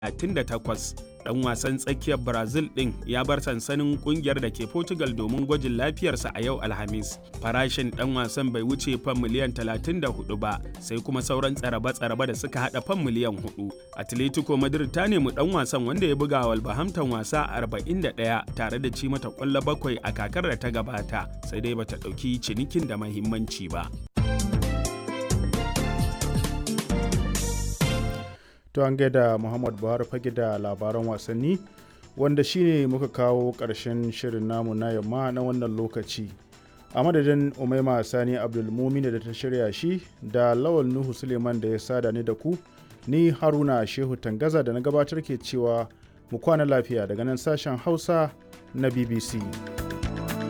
38 dan wasan tsakiyar brazil din ya bar sansanin kungiyar da ke portugal domin gwajin lafiyarsa a yau alhamis farashin dan wasan bai wuce fan miliyan 34 ba sai kuma sauran tsaraba-tsaraba da suka hada fan miliyan 4 atletico madrid ta nemi dan wasan wanda ya buga walbahamton wasa 41 tare da ci mata kwallo bakwai a kakar da ta gabata sai dai bata dauki cinikin da mahimmanci ba to an gaida muhammad buhari fage da labaran wasanni wanda shine muka kawo ƙarshen shirin namu na yamma na wannan lokaci a madadin umaima sani abdulmumina da ta shirya shi da lawal nuhu suleiman da ya sada ni da ku ni haruna shehu tangaza da na gabatar ke cewa mu kwana lafiya daga nan sashen hausa na bbc